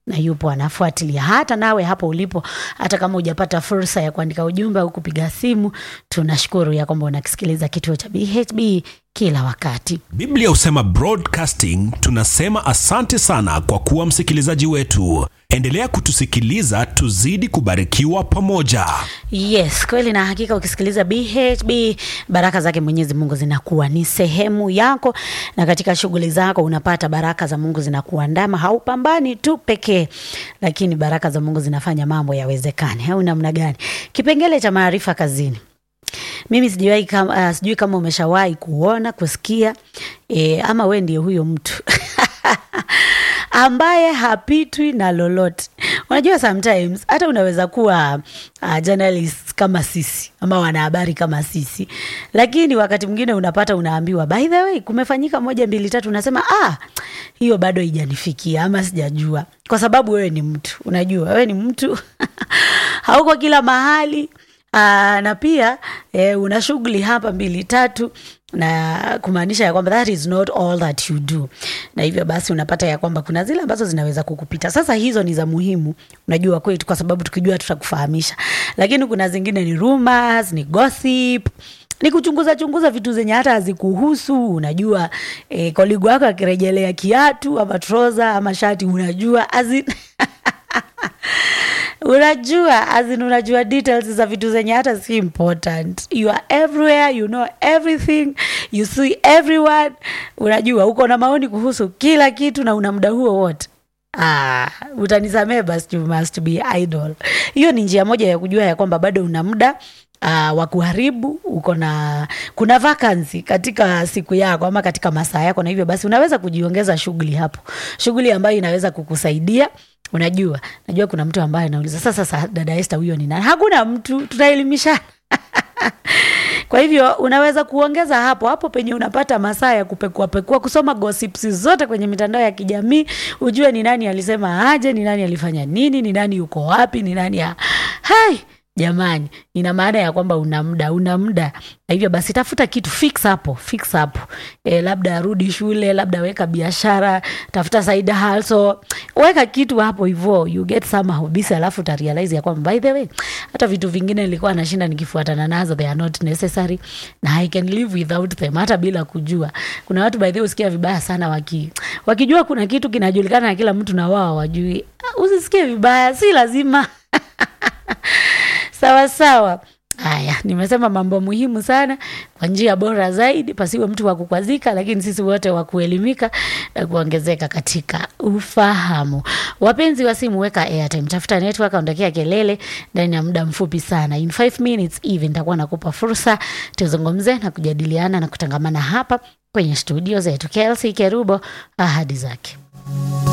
na yupo anafuatilia. Hata nawe hapo ulipo, hata kama hujapata fursa ya kuandika ujumbe au kupiga simu, tunashukuru ya kwamba unakisikiliza kituo cha BHB kila wakati. Biblia husema broadcasting, tunasema asante sana kwa kuwa msikilizaji wetu. Endelea kutusikiliza, tuzidi kubarikiwa pamoja. Yes, kweli na hakika, ukisikiliza BHB baraka zake Mwenyezi Mungu zinakuwa ni sehemu yako, na katika shughuli zako unapata baraka za Mungu zinakuandama. Haupambani tu pekee, lakini baraka za Mungu zinafanya mambo yawezekane. Au namna gani? Kipengele cha maarifa kazini. Mimi sijawahi kama, uh, sijui kama umeshawahi kuona kusikia e, ama we ndiye huyo mtu ambaye hapitwi na lolote. Unajua, sometimes hata unaweza kuwa uh, journalist kama sisi ama wanahabari kama sisi, lakini wakati mwingine unapata unaambiwa, by the way, kumefanyika moja mbili tatu, unasema ah, hiyo bado haijanifikia ama sijajua, kwa sababu wewe ni mtu, unajua wewe ni mtu hauko kila mahali. Aa, na pia eh, una shughuli hapa mbili tatu, na kumaanisha ya kwamba that is not all that you do, na hivyo basi unapata ya kwamba kuna zile ambazo zinaweza kukupita. Sasa hizo ni za muhimu, unajua kwetu, kwa sababu tukijua tutakufahamisha, lakini kuna zingine ni rumors, ni gossip ni kuchunguza chunguza vitu zenye hata hazikuhusu. Unajua eh, koligu wako akirejelea kiatu ama troza ama shati, unajua azin unajua azin unajua details za vitu zenye hata si important. You are everywhere, you know everything, you see everyone. Unajua uko na maoni kuhusu kila kitu na una muda huo wote. Ah, utanisamee basi, you must be idle. Hiyo ni njia moja ya kujua ya kwamba bado una muda uh, wa kuharibu. Uko na kuna vacancy katika siku yako ama katika masaa yako, na hivyo basi unaweza kujiongeza shughuli hapo, shughuli ambayo inaweza kukusaidia Unajua, najua kuna mtu ambaye anauliza sasa, sasa dada Esther, huyo ni nani? Hakuna mtu, tunaelimishana kwa hivyo unaweza kuongeza hapo hapo penye unapata masaa ya kupekua pekua, kusoma gossips zote kwenye mitandao ya kijamii, ujue ni nani alisema aje, ni nani alifanya nini, ni nani yuko wapi, ni nani ya hai Jamani, ina maana ya kwamba una muda, una muda. Na hivyo basi tafuta kitu fix hapo, fix hapo. E, labda rudi shule, labda weka biashara, tafuta side hustle, weka kitu hapo hivyo, you get some hobbies, alafu uta realize ya kwamba by the way, hata vitu vingine nilikuwa nashinda nikifuatana nazo, they are not necessary na I can live without them, hata bila kujua. Kuna watu by the way usikia vibaya sana waki wakijua kuna kitu kinajulikana na kila mtu na wao hawajui. Usisikie vibaya, si lazima Sawa sawa. Haya, nimesema mambo muhimu sana kwa njia bora zaidi, pasiwe mtu wa kukwazika, lakini sisi wote wa kuelimika na kuongezeka katika ufahamu. Wapenzi wa simu, weka airtime, tafuta network, ondokea kelele. Ndani ya muda mfupi sana, in 5 minutes hivi, nitakuwa nakupa fursa tuzungumze na kujadiliana na kutangamana hapa kwenye studio zetu. KLC Kerubo, ahadi zake